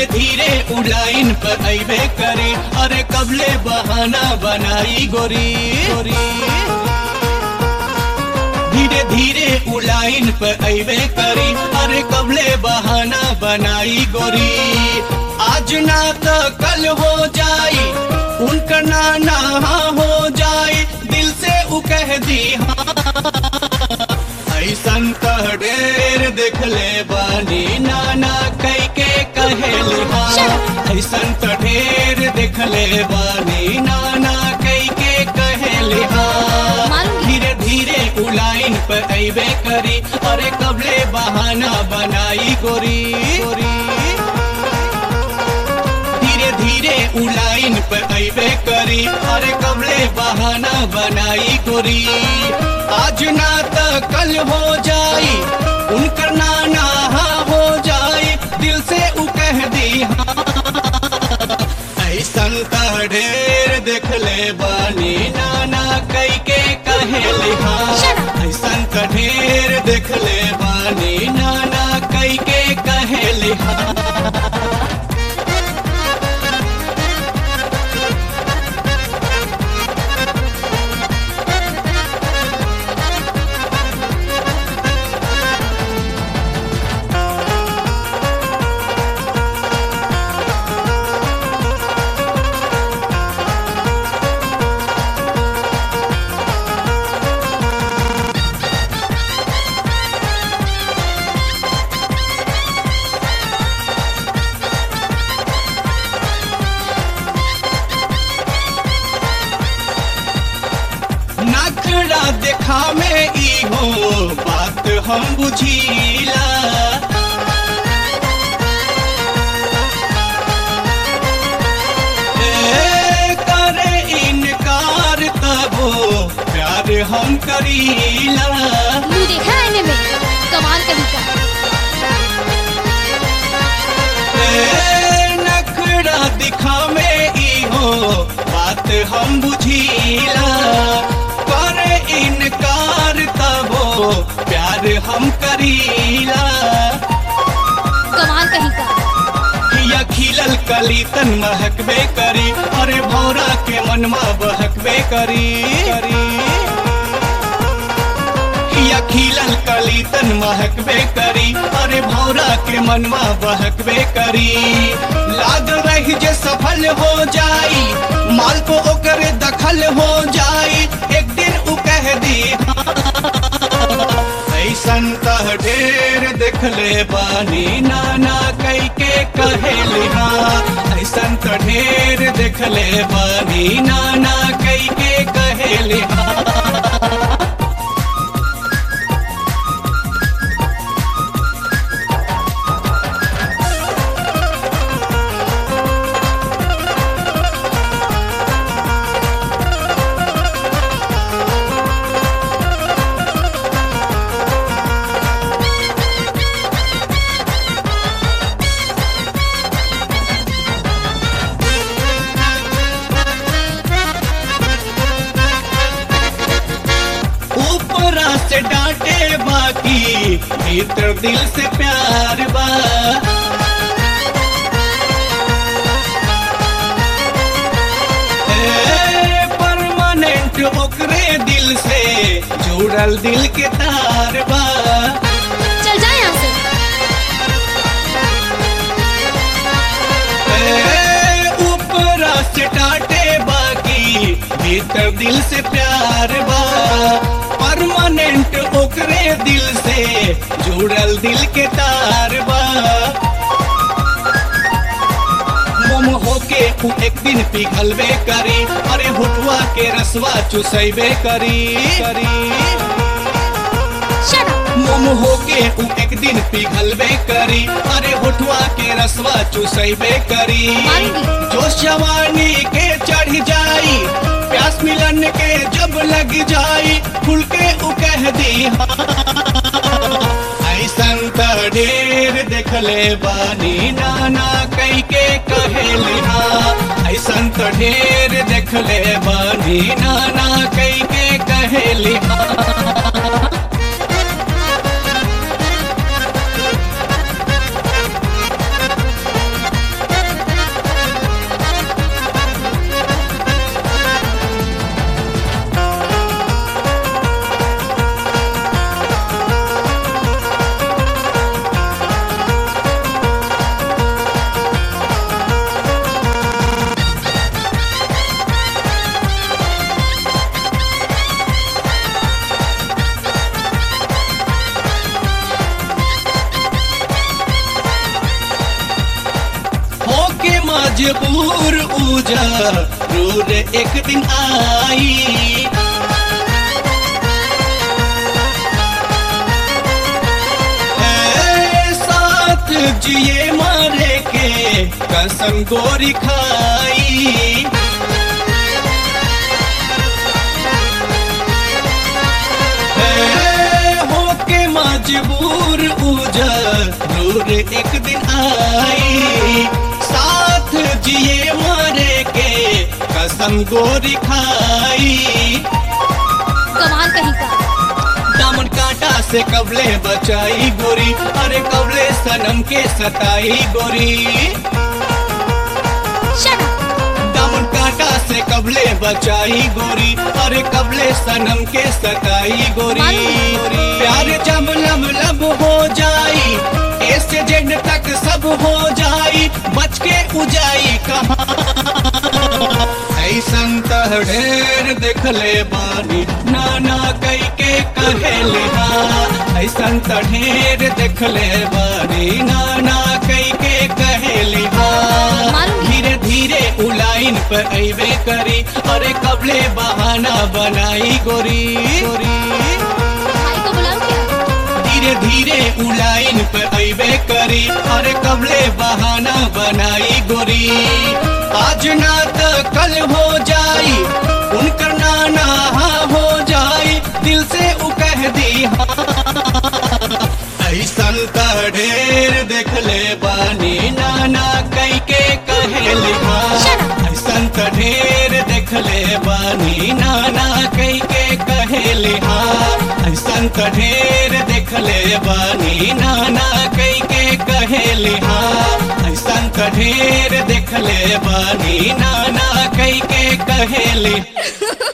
धीरे उलाइन पर अबे करी अरे कबले बहाना बनाई गोरी गोरी धीरे धीरे उलाइन पर अबे करी अरे कबले बहाना बनाई गोरी आज ना तो कल हो जाई उनका नाना हो जाई दिल से उ कह दी हाँ ऐसन कह ढेर देख ले बानी नाना कई के कहेल हाँ ऐसन तो ढेर देख ले बानी नाना कई के कहेल हाँ मारूंगी। धीरे धीरे उलाइन पर अबे करी अरे कबले बहाना बनाई गोरी गोरी धीरे धीरे उलाइन पर अबे करी अरे कबले बहाना बनाई गोरी आज ना तो कल हो जाई उनकर नाना हाँ हो जाई दिल से उ कह दी हाँ ऐसन त ढेर देख ले बानी नाना कई के कहेले हाँ ऐसन त ढेर देख ले बानी नाना कई के कहेले हाँ नखरा देखा में ई हो बात हम बुझीला ए, करे इनकार तबो प्यार हम करीला मुंह देखा है इन्हें में कमाल का भी ए, नखरा दिखा में ई हो बात हम बुझीला करे इनकार तबो प्यार हम करीला कमाल कहीं का या खिलल कली तन महकबे करी अरे भौरा के मनमा बहकबे करी करी या खिलल कली तन महकबे करी अरे भौरा के मनवा बहकबे करी लाग रही जे सफल हो जाई माल को ओकर दखल हो जाई एक दिन उ कह दी ऐसन तह ढेर देख ले बानी नाना कई के कहेले हाँ ऐसन त ढेर देख ले बानी नाना कई के कहेले हाँ ऊपरा से डांटे बाकी भीतर दिल से प्यार बा ए, परमानेंट ओकरे दिल से जुड़ल दिल के तार बा चल जाए यहाँ से ए, ऊपरा से डांटे बाकी भीतर दिल से प्यार बा परमानेंट ओकरे दिल से जुड़ल दिल के तार बा मोम होके उ एक दिन पिघलबे करी अरे हुटवा के रसवा चुसैबे करी करी Shut up. मोम होके उ एक दिन पिघलबे करी अरे होठवा के रसवा चुसैबे करी मारूंगी। जो जवानी के चढ़ जाई प्यास मिलन के जब लग जाई खुल के उ कह दी हाँ। ऐसन त ढेर देखले बानी नाना कई के कहेली हाँ ऐसन त ढेर देखले बानी नाना कई के कहेली हाँ मजबूर उजा रूर एक दिन आई ए, साथ जिए मारे के कसम गोरी खाई ए, होके मजबूर उजर दूर एक दिन आई साथ जिए मारे के कसम गोरी खाई कमाल कहीं का दामन कांटा से कबले बचाई गोरी अरे कबले सनम के सताई गोरी शट अप दामन कांटा से कबले बचाई गोरी अरे कबले सनम के सताई गोरी प्यार जब लब लब हो जाई ऐसे जेड तक सब हो जाई बच के उजाई कहाँ ऐसन तह ढेर देख ले बानी नाना कई के कहेले हाँ ऐसन त ढेर देख ले बानी नाना कई के कहेले हाँ मालूम है। धीरे धीरे उलाइन पर अबे करी अरे कबले बहाना बनाई गोरी गोरी भाई को बुलाओ क्या धीरे धीरे उलाइन पे अबे करी अरे कबले बहाना बनाई गोरी आज ना तो कल हो जाई उनकर नाना हाँ हो जाई दिल से उ कह दी हाँ ऐसन त ढेर देख ले बानी नाना कई के कहे लिखा Shut up. ऐसन त ढेर देख ले बानी नाना कई के कहे लिहा ऐसन त ढेर देख ले बानी नाना कई के कहे लिहा ऐसन त ढेर देख ले बानी नाना कई के कहे ली